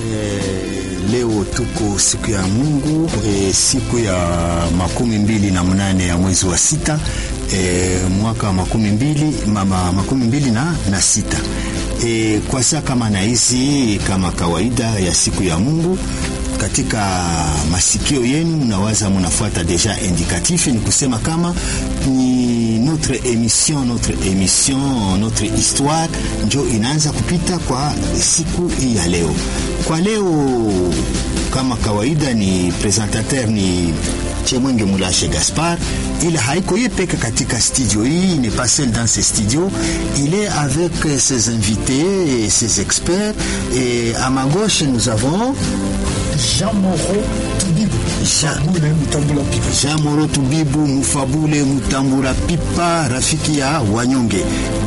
Leo tuko siku ya Mungu e, siku ya makumi mbili na mnane ya mwezi wa sita e, mwaka wa makumi mbili, mama, makumi mbili na, na sita e, kwa saa kama na hizi kama kawaida ya siku ya Mungu katika masikio yenu nawaza munafuata deja indicatif, ni kusema kama ni notre émission notre émission notre histoire njo inaanza kupita kwa siku hii ya leo. Kwa leo kama kawaida, ni presentateur ni Chemwenge Mulashe Gaspard, ila haiko ye peke katika studio hii, n'est pas seul dans ce studio, il est avec ses invités et ses experts et à ma gauche nous avons Jean Moro Tubibu Mufabule Mutambula Pipa. Jean Moro Tubibu Mufabule Mutambula Pipa, rafiki ya wanyonge.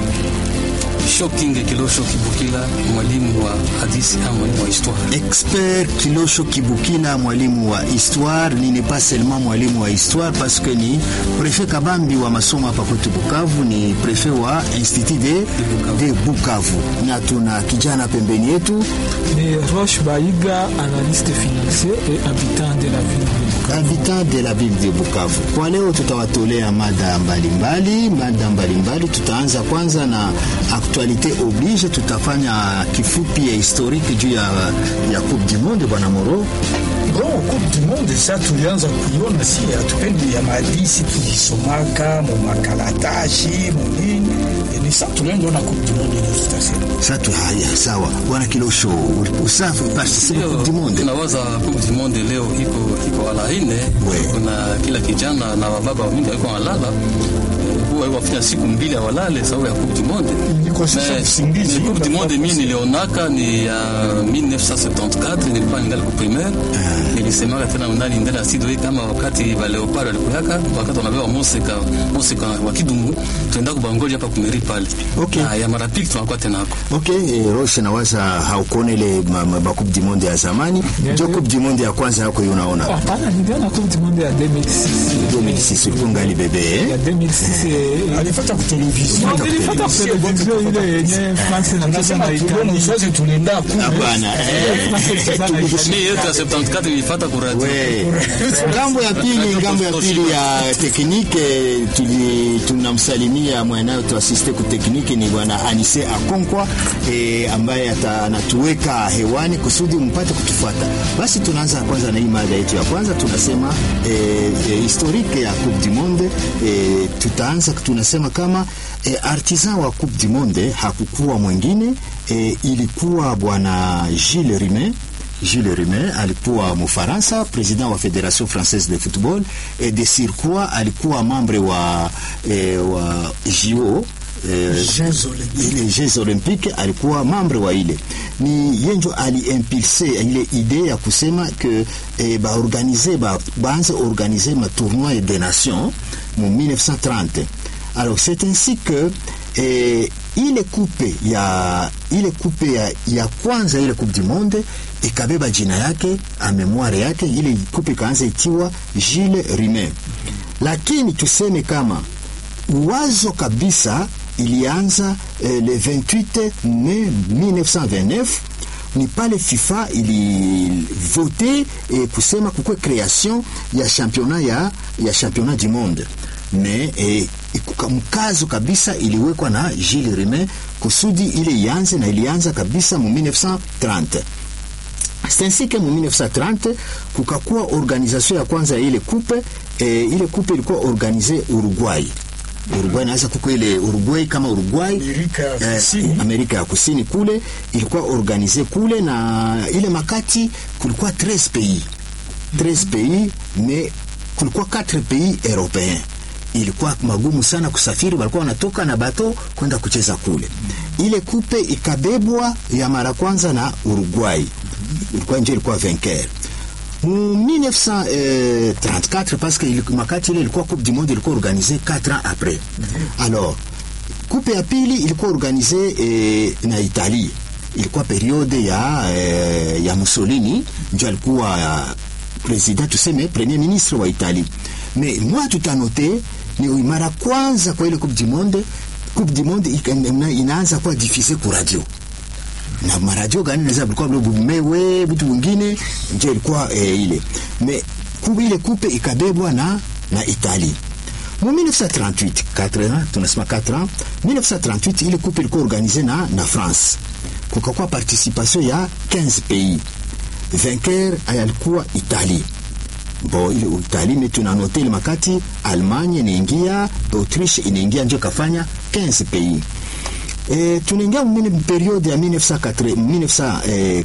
Shokinge Kilosho Kibukila, mwalimu wa hadithi au mwalimu wa histoire. Expert Kilosho Kibukila, mwalimu wa histoire. Ni pas seulement mwalimu wa histoire parce que ni prefet Kabambi wa masomo hapa kwetu Bukavu, ni prefet wa Institut de, de Bukavu, na tuna kijana pembeni yetu ni Roche Baiga, analyste financier et habitant de la ville de Bukavu. habitant de la ville de Bukavu. Kwa leo tutawatolea mada mbalimbali, mada mbalimbali. Tutaanza kwanza na actualité oblige, tutafanya kifupi ya historique juu ya, ya Coupe du Monde. Bwana Moro, Bon, Coupe du Monde sasa tulianza kuiona, si hatupendi ya mahadisi tulisomaka mu makaratashi mu nini, ni sasa tulianza ona Coupe du Monde ndio tutasema. sasa tu haya sawa. Bwana Kilosho, usafi participe Leo Coupe du Monde. tunawaza Coupe du Monde leo iko iko ala ine, We. kuna kila kijana na wababa mingi walikuwa walala huwa wafanya siku mbili awalale sababu ya Coupe du Monde. Niko sasa Mais, usingizi. ni Coupe du Monde mimi nilionaka ni ya 1974 nilikuwa ningali ku primaire. Nilisemaka tena ndani ndani ya studio hii kama wakati ba Leopard walikuyaka wakati wanabeba Moseka Moseka wa Kidungu tuenda kubangoja hapa kumeri pale. Okay. Na ya marafiki tunakuwa tena hako. Ok, eh, Roche nawaza haukuona ile ma, ma, ma Coupe du Monde ya zamani, Ndio. ndio Coupe du Monde ya kwanza yako hiyo unaona Hapana, niliona Coupe du Monde ya 2006. 2006 ulikuwa ngali bebe eh? Ya 2006 eh, Alifuata ku television. No, nilifuata ku television ile yenye France inacheza Anasema na tuliona Italia. usoze tulienda ku Hapana eh. France inacheza na Italia. Mimi yetu ya 74 nilifuata ku radio. We, ngambo ya pili, ngambo ya pili ya teknike tuli tunamsalimia mwanayo tuasiste ku teknike ni bwana Anise Akonkwa e, ambaye ata- anatuweka hewani kusudi mpate kutufuata. Basi tunaanza kwanza na hii mada yetu ya kwanza, tunasema e, e, historique ya Coupe du Monde e, tutaanza tunasema kama e, artisan wa Coupe du Monde hakukuwa mwingine e, ilikuwa bwana Gilles Rimet Jules Rimet alikuwa Mfaransa, president wa Federation Française de Football et de surcroît alikuwa membre wa, eh, wa JO eh, Jeux Olympiques. ile Jeux Olympiques alikuwa membre wa ile. Ni yenjo aliimpulse ile idée ya kusema que eh, baorganize ba, baanze organiser ma tournoi des nations mu 1930. Alors c'est ainsi que eh, ile kupe ya ile kupe ya, ya kwanza ile coupe du monde ikabeba jina yake a memoire yake, ile kupe ikaanza itiwa Gilles Rimet, lakini tuseme kama wazo kabisa ilianza eh, le 28 mai 1929 ni pale FIFA ilivote eh, kusema kukwe creation ya championnat ya, ya championnat du monde me eh, ikuka- mkazo kabisa iliwekwa na Gilles Rimet kusudi ile ianze na ilianza kabisa mu 1930 C'est ainsi que mu 1930 kukakuwa organisation ya kwanza ya ile kupe eh, ile kupe ilikuwa organize Uruguay. Uruguay naweza kuko ile Uruguay kama Uruguay Amerika ya Kusini. Amerika ya Kusini kule ilikuwa organize kule, na ile makati kulikuwa 13 pays 13 pays mais kulikuwa 4 pays européens ilikuwa magumu sana kusafiri, walikuwa wanatoka na bato kwenda kucheza kule. Ile kupe ikabebwa ya mara kwanza na Uruguay, ilikuwa nje, ilikuwa vainqueur mu 1934 parce que ili- makati ile ilikuwa coupe du monde ilikuwa organisée 4 ans après. Alors kupe ya pili ilikuwa organize eh, na Italie, ilikuwa periode ya, eh, ya Mussolini ndio alikuwa eh, president tuseme premier ministre wa Italie. Mais moi tutanote ni mara kwanza kwa ile coupe du monde coupe du monde ika- ina- inaanza kuwa diffuse ku radio na maradio gani naweza vilikuwa vile bumewe vitu vingine ndio ilikuwa eh, ile me kubu ile kupe ikabebwa na na Italie mu 1938 4 ans tunasema 4 ans 1938 ile coupe ilikuwa organize na na France kukakuwa participation ya 15 pays vainqueur alikuwa Italie bo ile Italie mais tunanote ile makati Allemagne inaingia Autriche inaingia ndio kafanya 15 pays E, tunaingia mwini periode ya 1942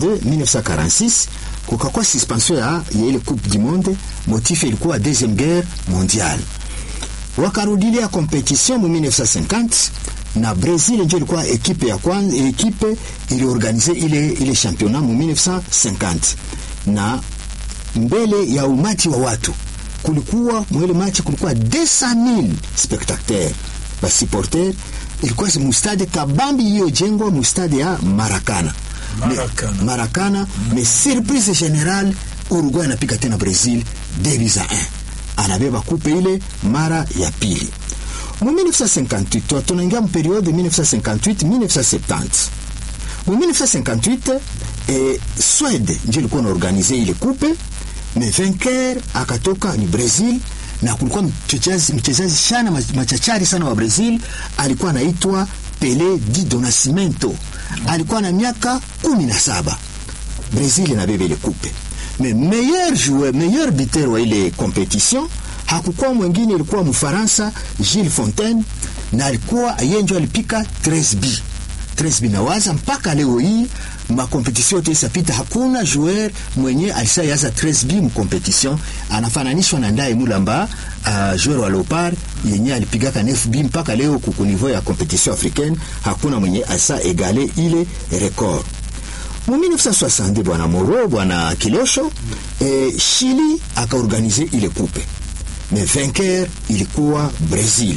1946 kukakuwa suspension ya, ya ile coupe du monde motif ilikuwa deuxième guerre mondiale wakarudilia competition mu 1950 na Brazil ndio ilikuwa ekipe ya kwanza ekipe iliorganize ile ile championnat mu 1950 na mbele ya umati wa watu kulikuwa mwele machi kulikuwa 200,000 spectateurs basupporter ilikuwa mustade kabambi iliyojengwa mustade ya Marakana Maracana. Me, Marakana mm. me surprise general Uruguay anapiga tena Brazil 2 1 anabeba kupe ile mara ya pili mu 1958 tunaingia mu periode 1958 1970 mu 1958 eh, Swede ndio ilikuwa naorganize ile kupe me vainqueur akatoka ni Brazil na kulikuwa mchezaji mchezaji sana machachari sana wa Brazil alikuwa anaitwa Pele di do Nascimento alikuwa na miaka kumi na saba Brazil inabeba ile kupe me meilleur joueur meilleur buteur wa ile competition hakukuwa mwingine ilikuwa Mfaransa Gilles Fontaine na alikuwa yeye ndio alipika 13b 13b na waza mpaka leo hii makompetition yote isapita hakuna joueur mwenye alisayaza 13b mkompetition anafananishwa na Ndaye Mulamba uh, joueur wa Leopard yenye alipigaka 9b mpaka leo kuku niveau ya competition africaine hakuna mwenye asa egale ile record mu 1960 bwana Moro bwana Kilosho eh, Chili akaorganize ile coupe mais vainqueur ilikuwa Brazil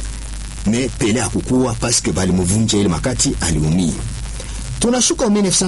mais Pele hakukuwa paske balimuvunja ile makati aliumia tunashuka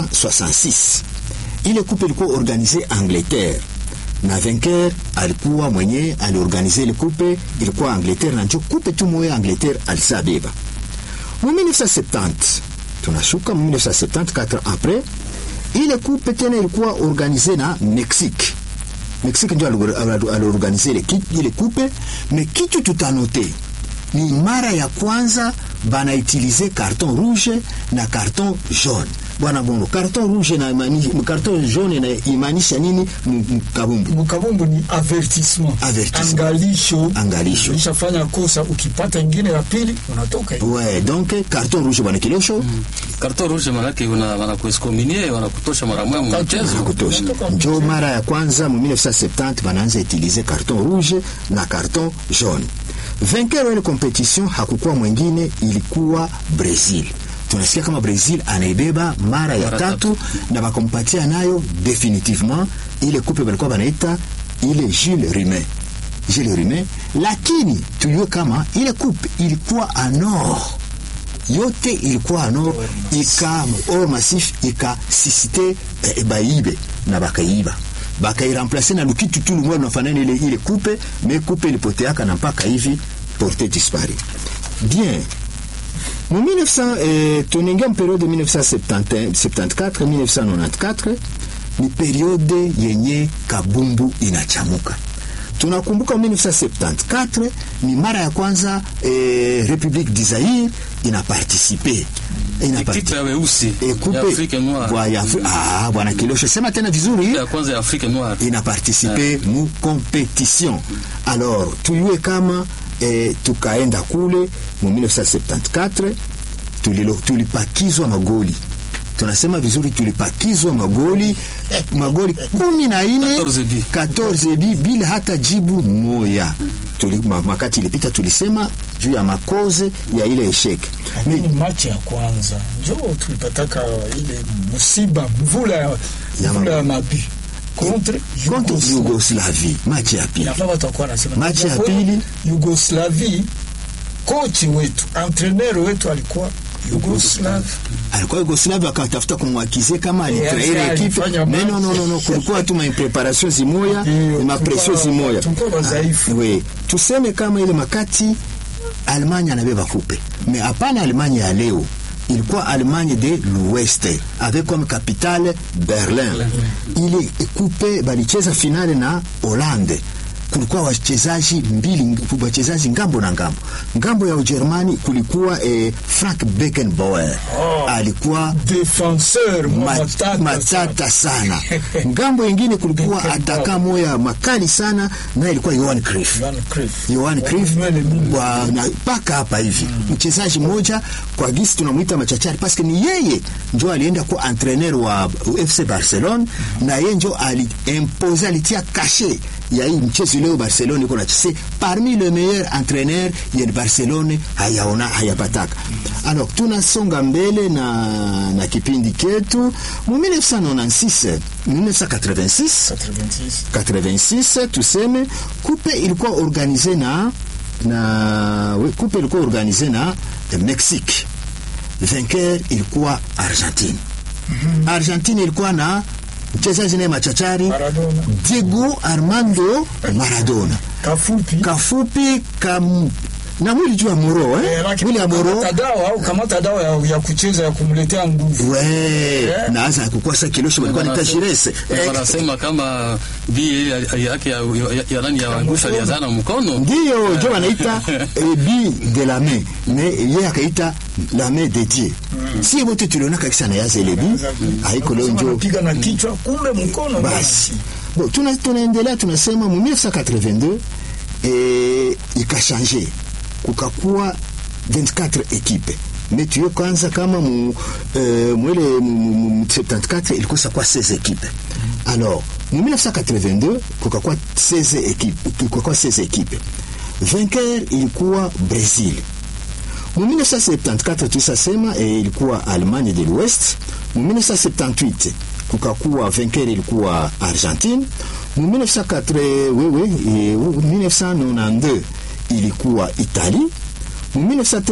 1966 ile coupe ilikuwa organize Angleterre na vainqueur alikuwa mwenye aliorganize ile coupe ilikuwa Angleterre na njo coupe tu moya Angleterre alisabeba mu 1970 tunashuka mu 1970 4 ans après ile coupe tena ilikuwa organize na Mexique Mexique ndio aliorganize ile, ile coupe me kitu tutanote ni mara ya kwanza banautilize carton rouge na carton jaune bwana bono carton rouge na imani, carton jaune na imaanisha nini mkabumbu mkabumbu ni avertissement Avertissement. angalisho Angalisho. ulishafanya kosa ukipata ingine ya pili unatoka hivi. ouais donc carton rouge bwana kilosho mm. Karton rouge manake una wanakuexcominie wanakutosha mara moja mu mchezo. kutosha njo mara ya kwanza mu 1970 banaanza utilize carton rouge na carton jaune vainqueur wa ile competition hakukuwa mwingine ilikuwa Brazil tunasikia kama Brazil anaibeba mara ya Mara tatu na bakampatia nayo definitivement ile kupe balikuwa banaita ile Jules Rimet Jules Rimet lakini tuyue kama ile kupe ilikuwa anor yote ilikuwa anor ika or massif ikasisite eh, baibe na bakaiba bakairamplace na lukitu tu lumwa lunafanana ile ile kupe me kupe ilipoteaka na mpaka hivi porte dispari bien mu 1900 eh, tunaingia mperiode 1974 1994 ni periode yenye kabumbu inachamuka tunakumbuka 1974 ni mara ya kwanza eh, Republique du Zaire inapartisipe Ekipe ya weusi ya Ekupe Afrique Noire. Bwa- ya Afri- ah, bwana Kilosho sema tena vizuri Ya kwanza ya Afrique Noire. inapartisipe mu competition alors tuyue kama eh, tukaenda kule mu 1974 tulilo, tulipakizwa magoli tunasema vizuri tulipakizwa magoli magoli kumi na ine 14 bi. 14 bi bila hata jibu moya Tuli, ma- makati ilipita tulisema juu ya makoze ya ile esheke lakini machi ya kwanza njo tulipataka ile musiba mvula ya Ya mvula ma- ya mabi contre contre Yugoslavie. Yugoslavie machi ya pili Inafaa watu wakuwa wanasema Machi ya Kwa pili. Yugoslavie kochi wetu entraîneur wetu alikuwa Yugoslavie alikuwa Yugoslavia akatafuta kumwakize kama alitraire Yeah, ekipe alifanya mais non match. non non non kulikuwa tu maimpreparation zimoya Ndio, mapression tulikuwa- zimoya tulikuwa wadhaifu. Ah, we tuseme kama ile makati Almanya anabeba kupe me hapana Almanya ya leo ilikuwa Allemagne de l'Ouest avec comme capitale Berlin. Ile coupe balicheza finale na Hollande kulikuwa wachezaji mbili wachezaji ngambo na ngambo. Ngambo ya Ujerumani kulikuwa eh, Frank Beckenbauer Oh. alikuwa Defenseur mat- matata matata sana. Ngambo ingine kulikuwa Beckenbauer. ataka moya makali sana, na ilikuwa Johan Cruyff. Johan Cruyff. Johan Cruyff Nywele mingi. wa- na mpaka hapa hivi mchezaji mmoja kwa gisi tunamwita machachari paske ni yeye njo alienda kuwa entraîneur wa FC Barcelone na yeye njo aliimpose alitia kashe ya hii mchezo leo Barcelone iko nachese parmi le meilleur entraîneur ya Barcelone hayaona hayapataka. Alors tunasonga mbele na, na kipindi ketu mu 1996 1986 86. 86 tuseme kupe ilikuwa organize na na we, kupe ilikuwa organize na eh, Mexique. Vainqueur ilikuwa Argentine. Argentine ilikuwa na mchezaji naye machachari Maradona. Diego Armando Maradona. Kafupi. Kafupi kam na mwili juu ya moro Eh, eh? lakini mwili ya moro kamata dawa au kamata dawa ya, ya kucheza ya kumletea nguvu. we na hasa kukosa kilosho walikuwa naita jirese Na wanasema kama bi yake ya ya- ya nani ya angusha aliazana mkono ndiyo njo wanaita eh, bi de la main me ye akaita la main de dieu si wote tuliona kabisa na yaza ile bi haiko leo njo Piga na kichwa kumbe mkono. basi bon, tuna, tunaendelea tunasema mu 1982 eh, ikashange kukakuwa 24 ekipe me tuyo kwanza kama mu, eh, mwele mu, mu, mu 74 ilikosa kwa 16 ekipe alors mu 1982 kukakuwa 16 ekipe kukakuwa 16 ekipe vainqueur ilikuwa Brazil mu 1974 tulisasema e, ilikuwa Allemagne de l'Ouest. Mu 1978 kukakuwa vainqueur ilikuwa Argentine. Mu 1980 wewe e, 1992 ilikuwa Italie. Mu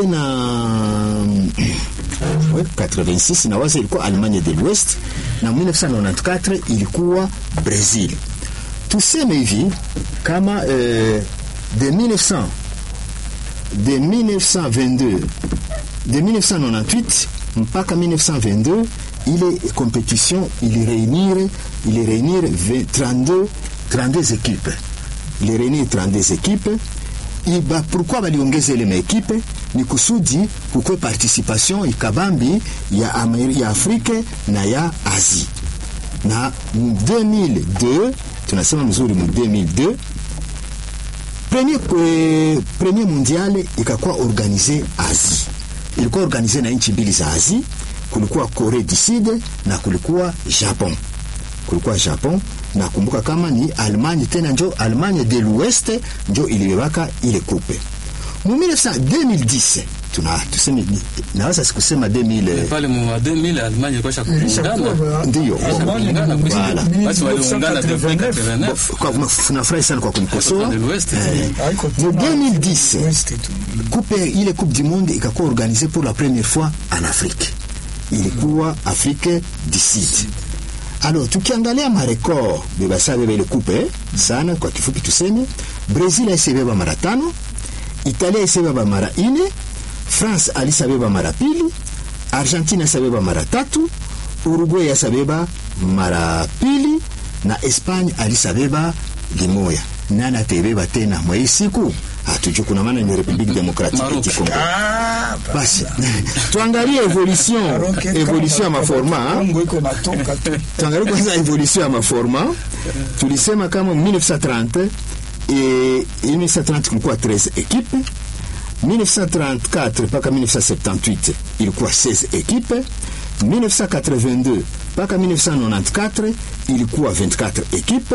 1986 na waza ilikuwa Allemagne de l'Ouest na 1994 ilikuwa Brazil. Tuseme hivi kama eh, de 1900 de 1922 de 1998 mpaka 1922 ile compétition ili réunir ili réunir 20 32 32 équipes ili réunir 32 équipes iba pourquoi baliongeza ile maekipe ni kusudi kukwe participation ikabambi ya, Ameri, ya Afrique na ya Asie na mu 2002 tunasema mzuri mu 2002 premier, eh, premier mondial ikakuwa organize Asie, ilikuwa organize na nchi mbili za Asie, kulikuwa Korea du Sud na kulikuwa Japon, kulikuwa Japon na kumbuka kama ni Allemagne tena njo Allemagne de l'Ouest njo ilibebaka ile kupe mu 1900 2010 tuna tuseme ni- naweza sikusema 2000 eh, pale mu 2000 Allemagne ilikuwa shakuungana Ndiyo. Shakuungana kwa Voilà. sababu basi waliungana depuis 89 kwa- nafurahi sana kwa kunikosoa de l'Ouest Eh, Haiko mu tena 2010 West tu. coupe ile coupe du monde ikakuwa organisée pour la première fois en Afrique ilikuwa Afrique du Sud alors tukiangalia marekord bebasa beba ile coupe eh, sana kwa kifupi tuseme Brazil aisebeba mara tano Italia aisebeba mara ine France alisabeba mara pili Argentina asabeba mara tatu Uruguay asabeba mara pili na Espagne alisabeba limoya nani atebeba tena mwa hii siku hatujui kuna maana ni Republique Democratique Maroc. du Congo Ah, basi tuangalie evolution Maroc, evolution ya kama maforma ah. Kongo iko natoka tu. tuangalie kwanza evolution ya maforma tulisema kama 1930 e, 1930 kulikuwa 13 ekipe 1934 mpaka 1978 ilikuwa 16 ekipe 1982 mpaka 1994 ilikuwa 24 ekipe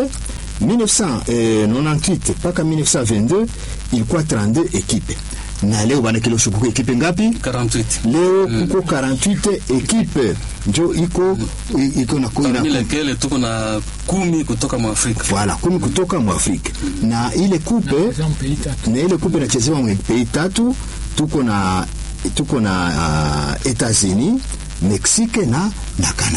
1998 mpaka 1922 ilikuwa 32 ekipe na leo bana kilosho kuko ekipe ngapi 48 leo kuko 48 ekipe njo iko i- iko na parmi ina lesquels tuko na kumi kutoka mu Afrika voilà kumi kutoka mu Afrika na ile kupe pays tatu na ile kupe inachezewa mu pays tatu tuko na tuko na uh, Etats-Unis Mexique na na Canada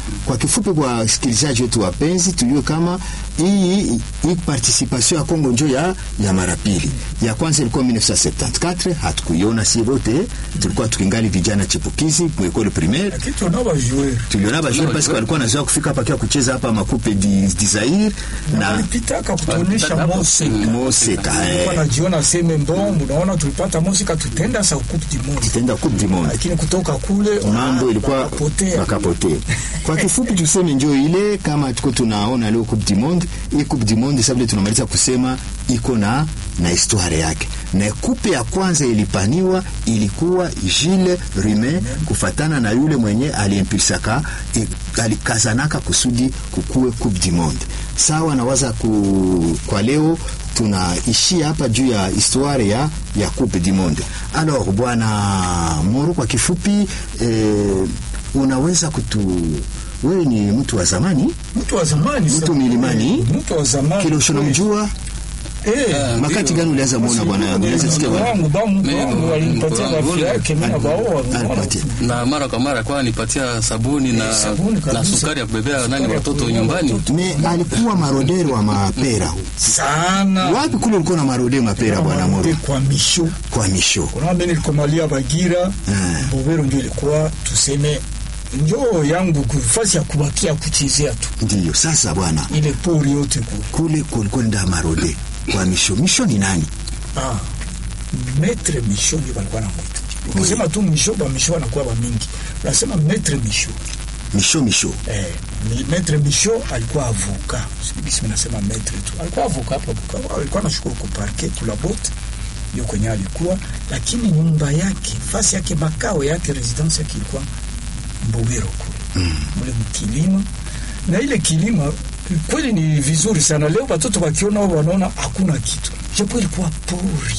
Kwa kifupi, kwa wasikilizaji wetu wapenzi, tujue kama hii hii participation ya Kongo njo ya, ya mara pili. Ya kwanza ilikuwa 1974 hatukuiona si wote, tulikuwa tukingali vijana chipukizi mu école primaire lakini tunao bajoueur tuliona bajuri parce que walikuwa nazoea kufika hapa kia kucheza hapa makupe di, di Zaire na walipitaka kutuonesha Walipitaka Moseka Moseka eh, wanajiona seme mbombo, unaona tulipata Moseka tutenda sa coupe du monde, tenda coupe du monde lakini kutoka kule mambo ah, ilikuwa wakapotea. wakapotea. Kwa kifupi tuseme njo ile kama tuko tunaona leo Coupe du Monde, hii Coupe du Monde sasa vile tunamaliza kusema iko na na historia yake, na kupe ya kwanza ilipaniwa ilikuwa Gilles Rimet kufatana na yule mwenye aliimpulsaka i- alikazanaka kusudi kukue Coupe du Monde. Sawa, nawaza ku, kwa leo tunaishia hapa juu ya histoire ya, ya Coupe du Monde. Alors bwana Moro, kwa kifupi eh, unaweza kutu wewe ni mtu wa zamani mtu wa zamani Mtu sana. milimani? mtu wa zamani Kilosho namjua eh Ah, makati ndio. gani ulianza muona bwana ulianza sikia bwana wangu ba mtu Mimi wangu ndo- alinipatia ndo- rafiki ndo- yake mimi na baoa alipatia na mara kwa mara kwa nipatia sabuni na, sabuni kabisa. na sukari ya kubebea nani Sukari ya watoto kubebea nyumbani. watoto. me alikuwa marodero wa mapera sana wapi kule ulikuwa na marodero mapera bwana Moro kwa misho kwa misho kuna mimi nilikomalia Bagira Mm. Mbobero ndio ilikuwa tuseme njoo yangu kufasi ya kubakia kuchezea tu ndiyo sasa bwana ile pori yote kule kule kulikuwa nda marode kwa misho misho ni nani ah metre misho ndio walikuwa na mwita ukisema tu misho ba misho anakuwa ba mingi unasema metre misho misho misho eh ni metre misho alikuwa avoka sisi nasema metre tu alikuwa avoka hapo Bukavu alikuwa anashukuru kwa parquet kula bote ndio kwenye alikuwa lakini nyumba yake fasi yake makao yake residence yake ilikuwa Mbogero kule mm. mule mkilima na ile kilima kweli ni vizuri sana leo watoto wakiona wao wanaona hakuna kitu japo ilikuwa pori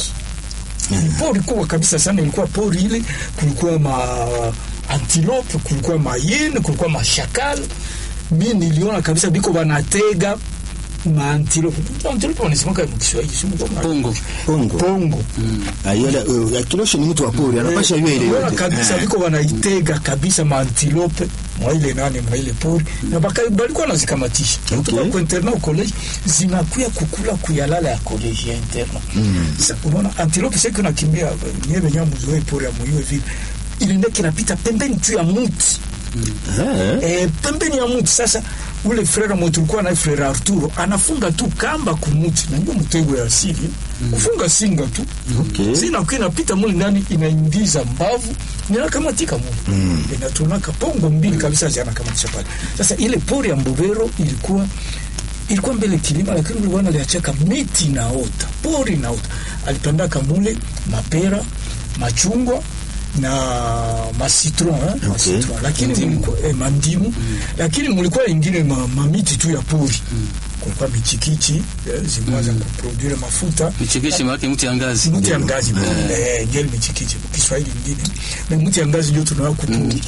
ni pori kubwa kabisa sana ilikuwa pori ile kulikuwa ma antilope kulikuwa mayene kulikuwa mashakal mi niliona kabisa biko banatega maantilope antilope wanasemaka mkiswahili si mkoma- Pongo. pongo pongo ayala uh, kilosho ni mtu wa pori anapasha yua ile Unaona yote kabisa Eh. biko wanaitega kabisa maantilope mwa ile nani mwa ile pori na baka balikuwa nazikamatisha Okay. kutoka kwa internat au college zinakuya kukula kuyalala ya college ya internat sasa unaona antilope sasa kuna kimbia nyewe nyamu zoe pori ya moyo vile ile ndeke inapita pembeni tu ya mti Eh. eh, pembeni ya mti sasa ule frere mwe tulikuwa naye frere Arturo anafunga tu kamba kumuti na ndio mtego ya asili kufunga singa tu Okay. sina kwa inapita mule ndani inaingiza mbavu ninakamatika mule mm. inatunaka pongo mbili kabisa zinakamatisha pale sasa ile pori ya Mbovero ilikuwa ilikuwa mbele kilima lakini ule bwana aliachaka miti naota pori naota alipandaka mule mapera machungwa na masitron eh, masitron lakini mulikuwa eh, mandimu lakini mulikuwa ingine ma, mamiti tu ya pori kulikuwa michikichi eh, zimeanza kuproduire mafuta Michekeshi maana mti ya ngazi. mti ya ngazi eh, ngeli michikichi Kiswahili ingine na mti ya ngazi ndio tunawa kupuri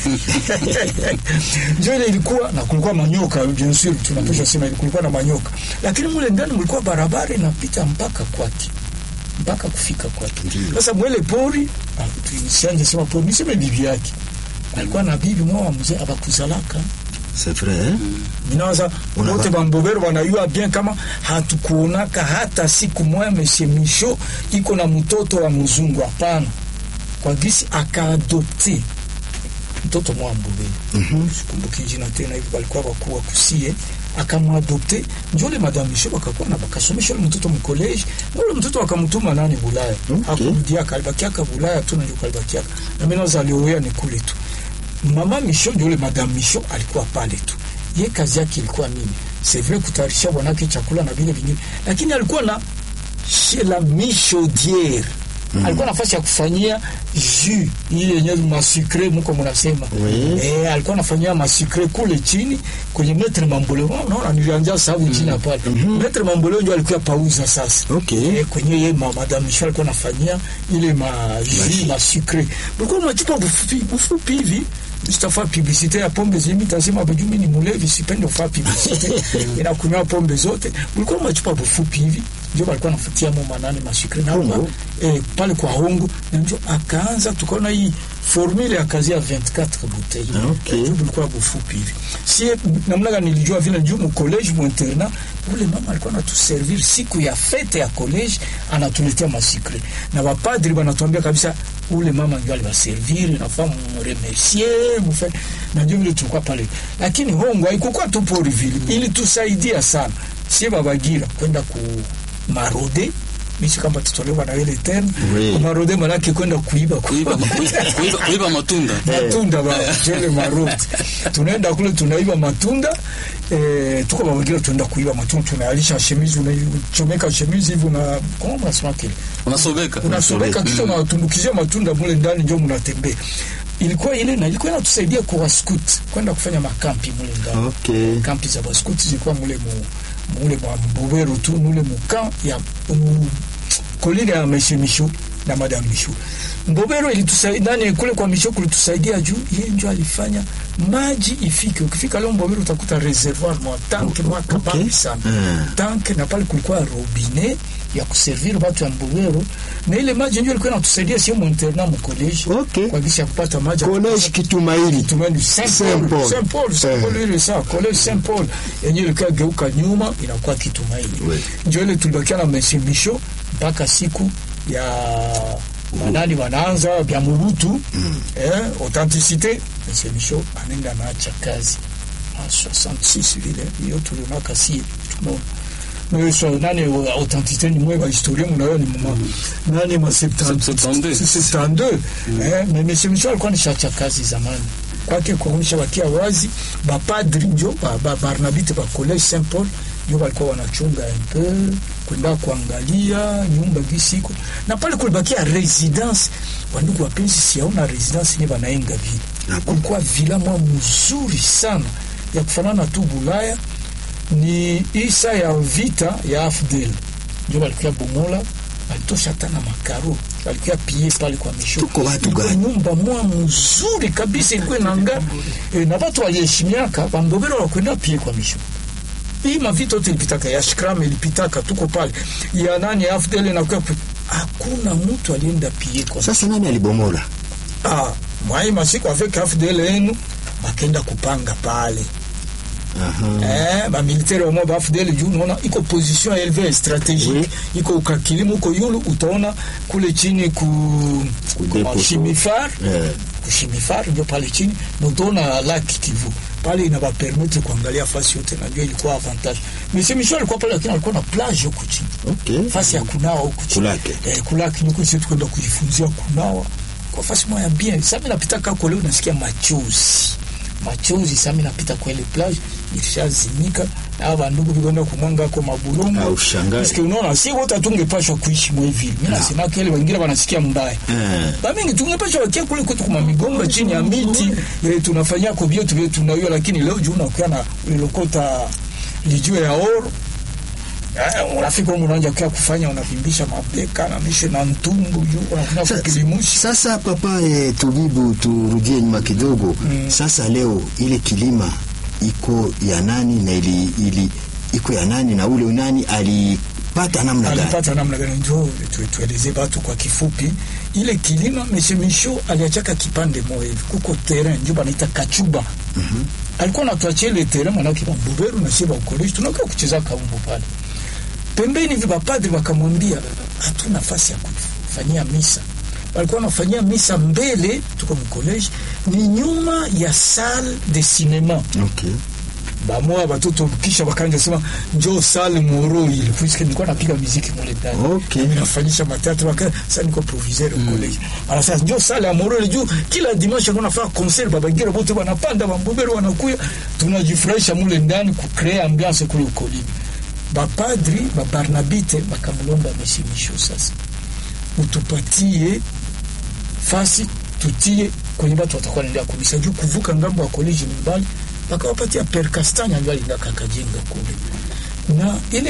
ndio ile ilikuwa na kulikuwa manyoka bien sûr tunapaswa sema kulikuwa na manyoka lakini mule ndani mlikuwa barabara inapita mpaka kwake mpaka kufika kwake sasa mwele pori ah, tusianje sema pori niseme bibi yake alikuwa na bibi mwa mzee abakuzalaka c'est vrai eh? Minawaza Unava- wote bambobero wanayua bien kama hatukuonaka hata siku moja Monsieur Micho iko na mtoto wa mzungu. Hapana, kwa gisi akaadopte mtoto mwa mbobero mm-hmm. sikumbuki jina tena hivi, walikuwa wakuwa kusie akamwadopte njole madame Micho wakakuwa na bakasomesha ule mtoto mkoleji na ule mtoto wakamtuma nani Bulaya Okay. hakurudiaka alibakiaka Bulaya tu najua alibakiaka na mimi naza alioea ni kule tu mama Micho ndio ule madame Micho alikuwa pale tu ye kazi yake ilikuwa nini c'est vrai kutayarisha bwanake chakula na vile vingine lakini alikuwa na chez la michaudière mm. alikuwa nafasi ya kufanyia jus ile yenye masukre mko mnasema Oui. eh, alikuwa anafanyia masukre kule chini kwenye metre mamboleo unaona nilianza sababu jina pale metre mamboleo ndio alikuwa pauza sasa Okay. eh, kwenye ye ma, madame Michel alikuwa anafanyia ile ma jus masukre ulikuwa unachupa bufupi bufupi hivi sitafaa publicite ya pombe zimi tasema bajumi ni mulevi sipende kufaa publicite inakunywa pombe zote ulikuwa unachupa bufupi hivi ndio walikuwa nafutia mo manani masikri na Hongo? hapa, eh, pale kwa hongo na ndio akaanza tukaona hii formule ya kazi ya 24 bouteilles Ah, okay. Eh, bulikuwa bufupi hivi si namna gani nilijua vile juu mu college mu internat ule mama alikuwa anatuservir siku ya fete ya college anatuletea masikre na wapadri wanatuambia kabisa ule mama ndio aliwaservir nafaa mremercier mufe na ndio vile tulikuwa pale lakini hongo haikukuwa tu pori vile ilitusaidia sana sie babagira kwenda ku marode misi kama tutolewa na ile tena Oui. marode manake kwenda kuiba kuiba, kuiba, kuiba, kuiba matunda matunda ba tele maroti tunaenda kule tunaiba matunda eh, tuko babagira tunaenda kuiba matunda tunalisha shemizi unachomeka shemizi hivi una kama unasema kile unasobeka unasobeka kisha unatumbukizia matunda mule ndani ndio mnatembea ilikuwa ile na ilikuwa inatusaidia kwa wascout kwenda kufanya makampi mule ndani Okay. kampi za baskuti zilikuwa mule mu mule mwa mbobero tu mule muka ya mu, kolini ya Meshe Mishu na Madam Mishu. Mbobero ilitusaidia nani kule kwa Mishu kulitusaidia juu yeye ndio alifanya maji ifike. Ukifika leo Mbobero utakuta reservoir mwa tanke mwa kabambi sana. Mm. Tanke na pale kulikuwa robinet ya kuservir watu ya Mbobero na ile maji ndio ilikuwa inatusaidia sio mu internat mu college Okay. kwa kisha kupata maji ya College Kitumaini. Tumeni Saint Saint Paul, Paul. Saint Paul, Saint Paul ile sawa, College Saint Paul yenyewe ilikuwa geuka nyuma inakuwa Kitumaini. Oui. Ndio ile tulibakia na mesimisho mpaka siku ya manani wanaanza vya Murutu eh, authenticité mesimisho anaenda naacha kazi a 66 vile hiyo tulionaka si tumeona mais so nani authenticité ni mwe historia mnayo ni mama nani ma 70 72. 62 eh, mais monsieur Michel alikuwa nishacha kazi zamani kwake kuonyesha wakia wazi bapadri njo ba, ba, barnabite ba college Saint Paul njo walikuwa wanachunga un peu kwenda kuangalia nyumba gisiko na pale kulibakia residence wandugu wapenzi siaona residence ni wanaenga vile kulikuwa vila mwa mzuri sana ya kufanana tu Bulaya ni isa ya vita ya AFDL ndio walikuwa bomola alitosha hata na makaro alikuwa pie pale kwa misho Tuko watu Ilikuwa gani? nyumba mwa mzuri kabisa ilikuwa inanga e, na watu waliheshimiaka bambobero wakwenda pie kwa misho hii mavita yote ilipitaka ya shikram ilipitaka tuko pale ya nani ya AFDL na kwa hakuna mtu alienda pie kwa Sasa nani alibomola? ah mwai masiku avec AFDL yenu bakenda kupanga pale Aha. eh, bamilitaire wamwe ba AFDL juu unaona iko position eleve strategique Oui. iko ukakilimu uko yulu utaona kule chini ku Kudepo. kwa Shimifar Eh. kushimifar ndio pale chini na utaona laki Kivu pale inabapermettre kuangalia fasi yote, najua ilikuwa avantage. Monsieur Michel alikuwa pale, lakini alikuwa na plage huku chini, Okay. fasi ya kunawa huku chini Kulake. eh, kulaki nyuko sisi tukwenda kujifunzia kunawa kwa fasi moja bien. Sasa mimi napita kako leo nasikia machozi machozi, sasa mimi napita kwa ile plage ilishazimika, na hawa ndugu vikwenda kumwanga kwa mabulongo Au shangai. Parce que unaona si wote hatungepashwa kuishi mwe hivi. Mimi nasema kile wengine wanasikia mbaya. Eh. Ba mingi tungepashwa wakia kule kwetu kuma migomba chini ya miti eh, tunafanyia kwa vyetu vyetu tunaiwa, lakini leo juu unakuwa na ulilokota lijue ya oro Eh, unafika huko unaanza kia kufanya unavimbisha mabeka na mishe na ntumbu juu unakunya Sa- kukilimushi Sasa papa e, tubibu turudie nyuma kidogo mm. Sasa leo ile kilima iko ya nani na ili, ili iko ya nani na ule nani alipata namna gani? alipata namna gani? Njo tu- tueleze batu kwa kifupi. Ile kilima Meshe Misho aliachaka kipande moja hivi, kuko terrain njo banaita kachuba. Alikuwa anatuachia ile terrain, manake mamboberu na shiba ukoleshi, tunakaa kucheza kaumbo pale pembeni hivi. Bapadri wakamwambia hatuna nafasi ya kufanyia misa, walikuwa wanafanyia misa mbele, tuko mkoleshi, ni nyuma ya salle de cinema Okay. bamoya batoto kisha bakanja sema njo sale moro ile puisque nilikuwa napiga muziki mule ndani Okay. Mimi nafanyisha matatu baka sasa niko proviseur au college ala sasa njo sale ya moro ile juu kila dimanche kuna fanya concert babagira bote wanapanda bambobero wanakuya tunajifurahisha mule ndani ku create ambiance kule ukolibi bapadri babarnabite bakamlomba meshimisho sasa utupatie fasi tutie kwenye watu watakuwa naendea kumisa juu kuvuka ngambo ya koleji ni mbali, wakawapatia perkastanya ndio alingaka akajenga kule na ile